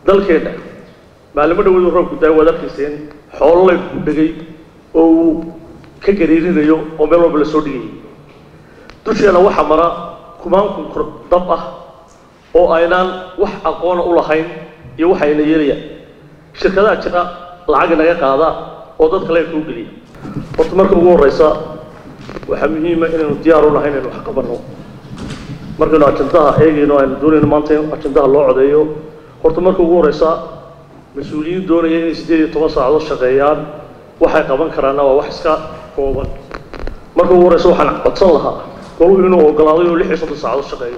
dalkeenna maalimo dhawadu roobku daa waad arkayseen xoolo laydku dhegay oo uu ka gariirinayo oo meel walba la soo dhigayay dusheena waxaa mara kumaankun kor dab ah oo aynaan wax aqoona u lahayn iyo waxa ayna yeelayaan shirkadaha jira lacag naga qaada oo dadka leerka u geliya horta marka ugu horreysa waxaa muhiima inaynu diyaar u nahay inaynu wax qabanno markaynu ajandaha eegayno aynu doonayno maanta in ajandaha loo codeeyo horta marka ugu horreysa mas-uuliyiin doonaya inay siddeed iyo toban saacadood shaqeeyaan waxay qaban karaanna waa wax iska kooban marka ugu horreysa waxaan codsan lahaa goluhu inuu ogolaado inuu lix iyo soddon saacadood shaqeeyo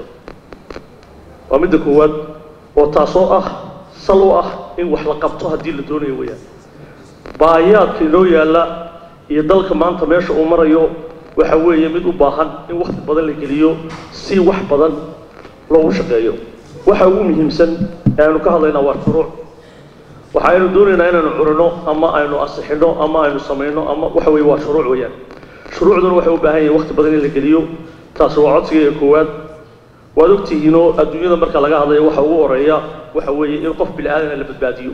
waa midda koowaad oo taasoo ah sal u ah in wax la qabto haddii la doonayo weeyaan baayaadka inoo yaalla iyo dalka maanta meesha uu marayo waxa weeye mid u baahan in wakti badan la geliyo si wax badan loogu shaqeeyo waxa ugu muhiimsan ee aynu ka hadlaynaa waa shuruuc waxa aynu doonaynaa inaynu curino ama aynu asixino ama aynu samayno ama waxa weeye waa shuruuc weeyaan shuruucduna waxay u baahan yihin wakti badan in la geliyo taasi waa codsiga koowaad waad ogtihiinoo adduunyada marka laga hadlayo waxa ugu horeeya waxa weeye in qof bini aadana la badbaadiyo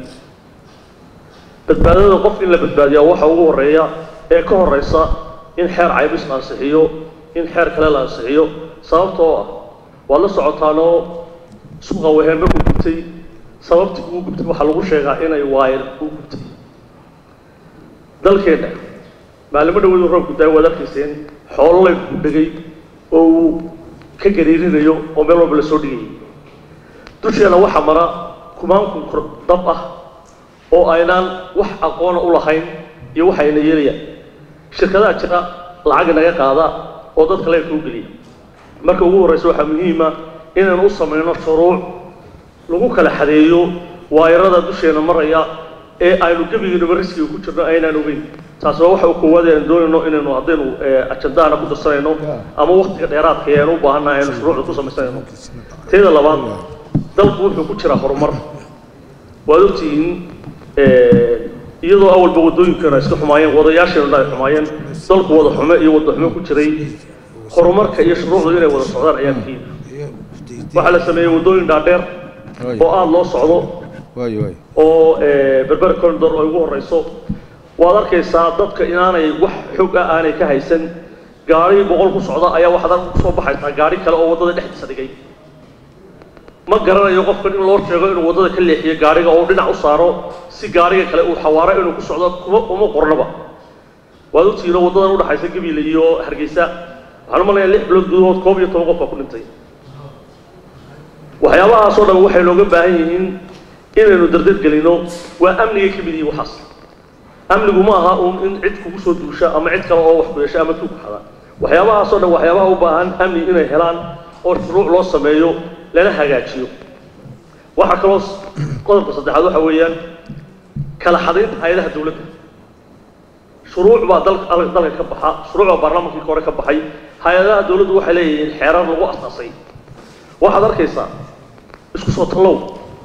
badbaadada qof in la badbaadiya waxa ugu horeeya ee ka horeysa in xeer caybis la ansixiyo in xeer kale la ansixiyo sababtoo ah waad la socotaanoo suuqa weheen markuu gubtay sababtii uu gubtay waxaa lagu sheegaa inay waayar uu gubtay dalkeenna maalimo dhawadu roobku daa waad arkayseen xoolo laydku dhegay oo uu ka gariirinayo oo meel walba la soo dhigayay dusheena waxaa mara kumaankun kor dab ah oo aynaan wax aqoona u lahayn iyo waxa ayna yeelayaan shirkadaha jira lacag naga qaada oo dadka leerka u geliya marka ugu horreysa waxaa muhiima inaynu u samayno shuruuc lagu kala xadeeyo waayarada dusheena maraya ee aynu gebigiinaba riskiga ku jirno aynaan ogeyn taasi waa waxa u koowaad aynu doonayno inaynu haddaynu ajandahana ku darsanayno ama waktiga dheeraadka ee aynu u baahannahay aynu shuruucda ku samaysanayno teeda labaad dalku wuxuu ku jiraa horumar waad ogtihiin iyadoo awalba waddooyinkeena iska xumaayeen wadayaasheenuna ay xumaayeen dalku wada xume iyo wada xume ku jiray horumarka iyo shuruucdu inay wada socdaan ayaa muhiim waxaa la sameeyey waddooyin dhaadheer oo aada loo socdo oo berber corridor ay ugu horeyso waad arkaysaa dadka inaanay wax xog ah aanay ka haysan gaari boqol ku socda ayaa waxaad kusoo baxaysaa gaari kale oo waddada dhexdiisa dhigay ma garanayo qofkan in loo sheego inuu waddada ka leexiyo gaariga oo dhinac u saaro si gaariga kale uu xawaaro inuu ku socdo kuma uma qornaba waad ogtihiin oo waddadan udhaxaysa gabiile iyo hargeysa waxaan u malaya lix bilood gudahood koob iyo toban qof baa ku dhintay waxyaabahaasoo dhan waxay nooga baahan yihiin inaynu dardar gelino waa amnigay ka mid yihiin waxaas amnigu ma aha uun in cid kugu soo duusha ama cid kale oo wax ku yeesha ama tuug xada waxyaabahaasoo dhan waxyaabaha u baahan amni inay helaan oo shuruuc loo sameeyo lana hagaajiyo waxaa kaloo qodobka saddexaad waxa weeyaan kala xadaynta hay-adaha dawladda shuruuc baa dalka dalka ka baxa shuruuc baa baarlamaankii hore ka baxay hay-adaha dawladdu waxay leeyihiin xeerar lagu asaasay waxaad arkaysaa isku soo tallow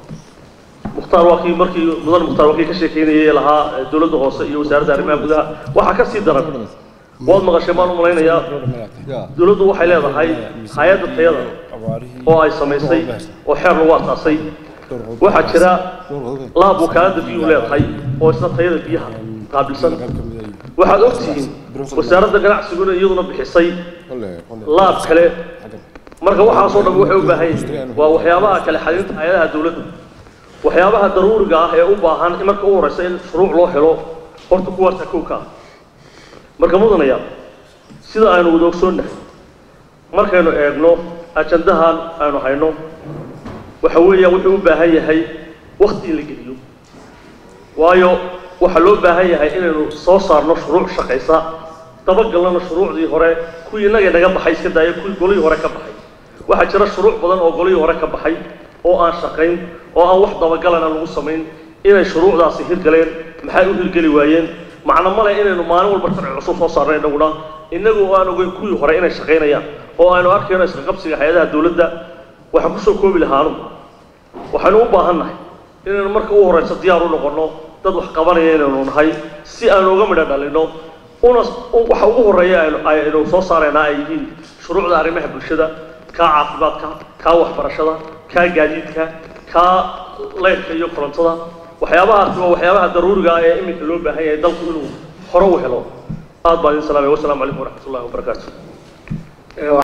mukhtaar waa kii markii mudan mukhtaar waa kii ka sheekeynayay lahaa dawladda hoose iyo wasaaradda arrimaha gudaha waxaa ka sii daran waad maqashay maan u malaynayaa dawladdu waxay leedahay hay-adda tayada oo ay samaysay oo xeer lagu asaasay waxaa jira laab wakaaladda biyuhu leedahay oo isna tayada biyaha qaabilsan waxaad ogtihiin wasaaradda ganacsiguna iyaduna bixisay laab kale marka waxaasoo dhan waxay u baahan yihiin waa waxyaabaha kale xadinta hay-adaha dawladda waxyaabaha daruuriga ah ee u baahan marka u horeysa in shuruuc loo helo horta kuwaasa kowka ah marka mudanaya sida aynu wada ogsoonnahay markaynu eegno ajandahan aynu hayno waxa weeyaan wuxuu u baahan yahay wakti in la geliyo waayo waxaa loo baahan yahay inaynu soo saarno shuruuc shaqaysa dabagalnana shuruucdii hore kuwii innagay naga baxay iska daaya kuwii golihii hore ka baxay waxaa jira shuruuc badan oo golihii hore ka baxay oo aan shaqayn oo aan wax dabagalana lagu samayn inay shuruucdaasi hirgaleen maxay u hirgeli waayeen macno male inaynu maalin walba sharci cusub soo saarno innaguna innagu aan ogeyn kuwii hore inay shaqaynayaan oo aynu arkayno iska qabsiga hay-adaha dawladda waxaan kusoo koobi lahaanu waxaynu u baahannahay inaynu marka u horeyso diyaar u noqonno dad wax qabanaya inaynu nahay si aynu uga midho dhalino una waxa ugu horeeya aynu aynu soo saaraynaa ay yihiin shuruucda arrimaha bulshada kaa caafimaadka kaa waxbarashada kaa gaadiidka kaa leyrka iyo korontada waxyaabahaasi waa waxyaabaha daruuriga ah ee iminka loo baahan yahay dalku inuu hore u helo aad baan idin salaamaya wasalaamu calaykum waraxmat ullahi wabarakaatu